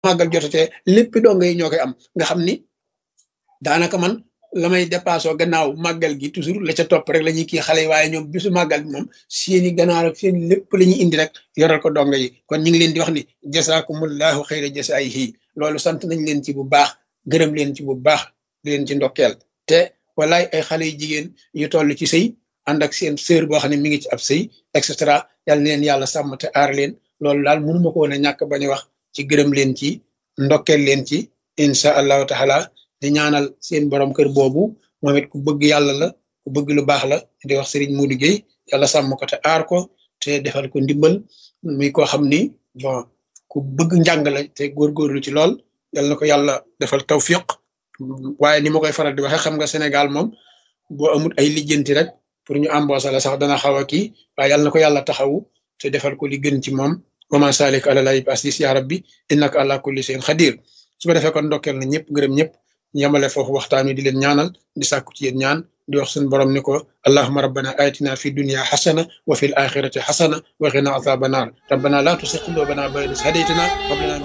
màggal jotatee lépp donga yi ñoo koy am nga xam ni daanaka man la may dépassé gannaaw màggal gi toujours la ca topp rek la ñuy kii xale yi waaye ñoom bisu màggal bi moom seeni ganaar ak seen lépp la ñuy indi rek yoral ko donga yi kon ñu ngi leen di wax ni jasaakumullahu xayra jasaayihi loolu sant nañ leen ci bu baax gërëm leen ci bu baax di leen ci ndokkeel te walaay ay xale yu jigéen yu toll ci sëy ànd ak seen sœur boo xam ne mi ngi ci ab sëy et cetera yal na leen yàlla sàmm te aar leen loolu daal mënuma ko woon a ñàkk bañ a wax ci gërëm leen ci ndokkeel leen ci incha allahu taala di ñaanal seen borom kër boobu moom it ku bëgg yàlla la ku bëgg lu baax la di wax Serigne Modou Gueye yàlla sàmm ko te aar ko te defal ko ndimbal muy koo xam ni bon ku bëgg njàng la te góorgóorlu ci lool yal na ko yàlla defal tawfiq waaye ni ma koy faral di waxee xam nga Sénégal moom boo amul ay lijjanti rek pour ñu embauché la sax dana xaw a kii waaye yal na ko yàlla taxawu te defal ko li gën ci moom wa ma salik ala lay asis ya rabbi innaka ala kulli shay'in xadir su ko defee kon ndokkeel na ñëpp gërëm ñëpp yamale foofu waxtaan wi di leen ñaanal di sàkku ci yéen ñaan di wax suñu borom ni ko allahuma rabbana atina fi dunya xasana wa fi l axirati xasana wa qina azaba naar rabbana la tusi qulubana ba'da idh hadaytana